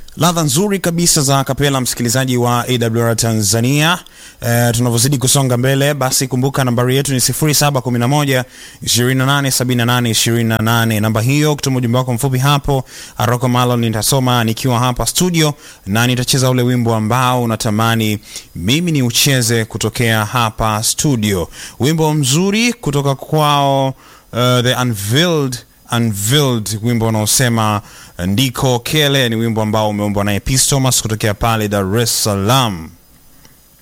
ladha nzuri kabisa za kapela, msikilizaji wa AWR Tanzania. E, tunavyozidi kusonga mbele, basi kumbuka nambari yetu ni 0711 2878 28. Namba hiyo, kutuma ujumbe wako mfupi hapo Aroko Malon, nitasoma nikiwa hapa studio na nitacheza ule wimbo ambao unatamani mimi ni ucheze kutokea hapa studio, wimbo mzuri kutoka kwao uh, The Unveiled Unveiled, wimbo unaosema ndiko kele. Ni wimbo ambao umeumbwa naye Peace Thomas kutokea pale Dar es Salaam.